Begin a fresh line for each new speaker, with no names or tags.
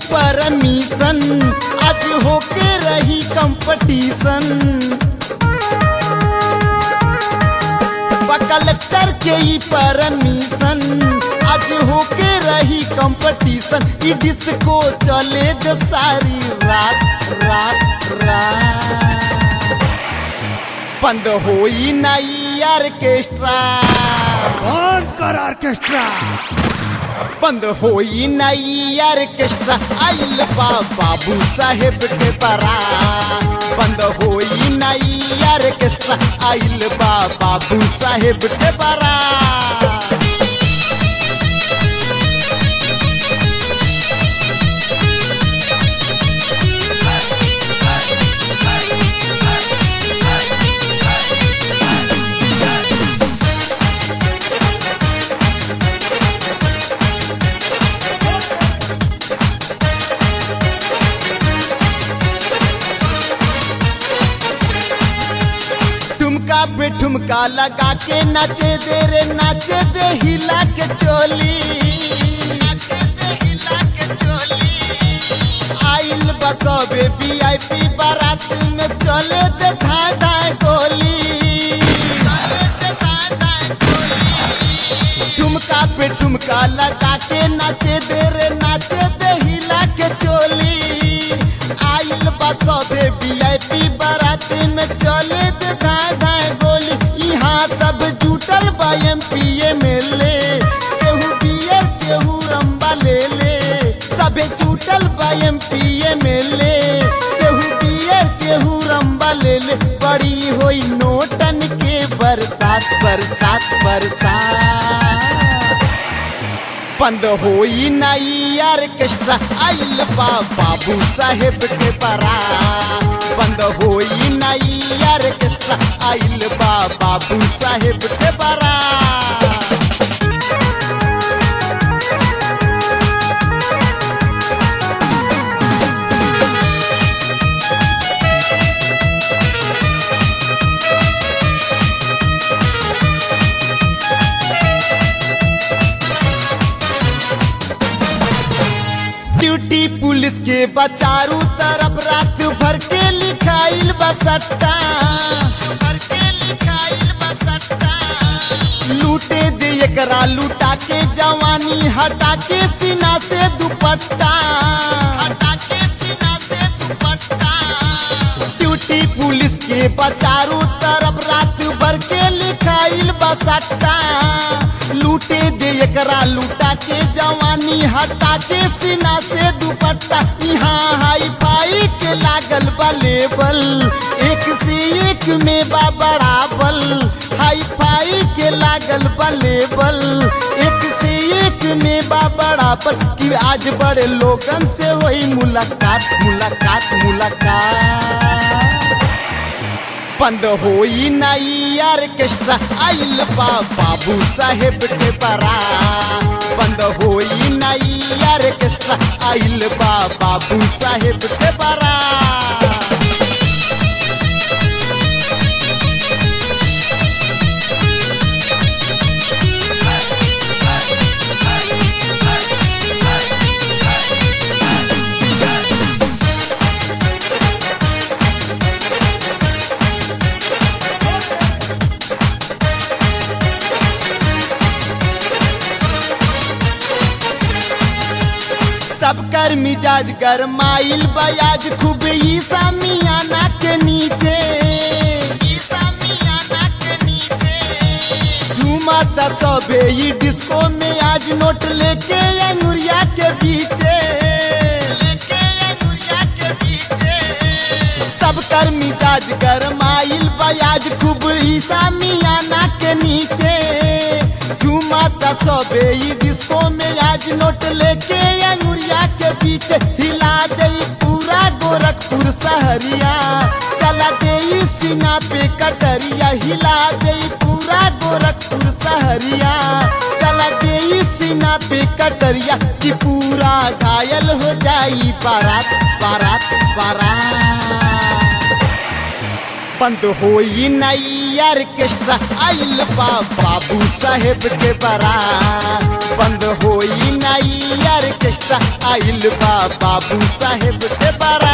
permission आज होके रही कंपटीशन कलेक्टर के ई परमिशन आज होके रही कंपटीशन ई डिस्को चले जो सारी रात रात रात बंद होई नई ऑर्केस्ट्रा
बंद कर ऑर्केस्ट्रा
बंद होई नई ऑर्केस्ट्रा आइल बा बाबू साहेब के बरा बंद होई नई ऑर्केस्ट्रा आइल बा बाबू साहेब के बरा ठुमका पे ठुमका लगा के नाचे दे रे नाचे दे हिला के चोली नाचे दे हिला के चोली आइल बसबे वीआईपी बारात में चले दे धाय धाय गोली चले दे धाय धाय गोली ठुमका पे ठुमका लगा के नाचे दे रे नाचे दे हिला के चोली आइल बसबे वीआईपी बारात में चले दे धाय धाय गोली यहाँ सब जुटल बा एमपी एमएलए केहू बियर केहू रंबा ले ले सबे जुटल बा एमपी एमएलए केहू बियर केहू रंबा ले ले बड़ी होई नोटन के बरसात बरसात बरसात बंद होई नई ऑर्केस्ट्रा आइल बा बाबू साहेब के बरा बंद होई नई ऑर्केस्ट्रा आइल बा बाबू साहेब के बरा ड्यूटी पुलिस के बचारू तरफ रात भर के लिखाइल बसट्टा भर के लिखाइल बसट्टा लूटे दे एकरा लूटा के जवानी हटा के सीना से दुपट्टा हटा के सीना से दुपट्टा ड्यूटी पुलिस के बचारू तरफ रात भर के लिखाइल बसट्टा लूटे दे एकरा लूटा के जवानी हटा के सीना से दुपट्टा यहाँ हाई फाई के लागल बा लेबल एक से एक में बा बराबल हाई फाई के लागल बा लेबल एक से एक में बा बराबर कि आज बड़े लोगन से वही मुलाकात मुलाकात मुलाकात बंद होई नई ऑर्केस्ट्रा आइल बा बाबू साहेब के बरा बंद होई नई ऑर्केस्ट्रा आइल बा बाबू साहेब के बरा सबकर मिजाज गरमाइल बयाज खूब ईसा मियाना के नीचे ईसा मियाना के नीचे झूमा त सबे ई डिस्को में आज नोट लेके अंगुरिया के पीछे लेके अंगुरिया के पीछे सबकर मिजाज गरमाइल बयाज खूब ईसा मियाना के नीचे झूमा त सबे ई डिस्को में आज नोट लेके अंगुरिया के पीछे हिला दे पूरा गोरखपुर सहरिया चला दे सीना पे कटरिया हिला दे पूरा गोरखपुर सहरिया चला दे सीना पे कटरिया कि पूरा घायल हो जाई बारात बारात बारात बंद होई नई ऑर्केस्ट्रा आइल बा बाबू साहेब के बरा बंद होई नई ऑर्केस्ट्रा आइल आइल बा बाबू साहेब के बारात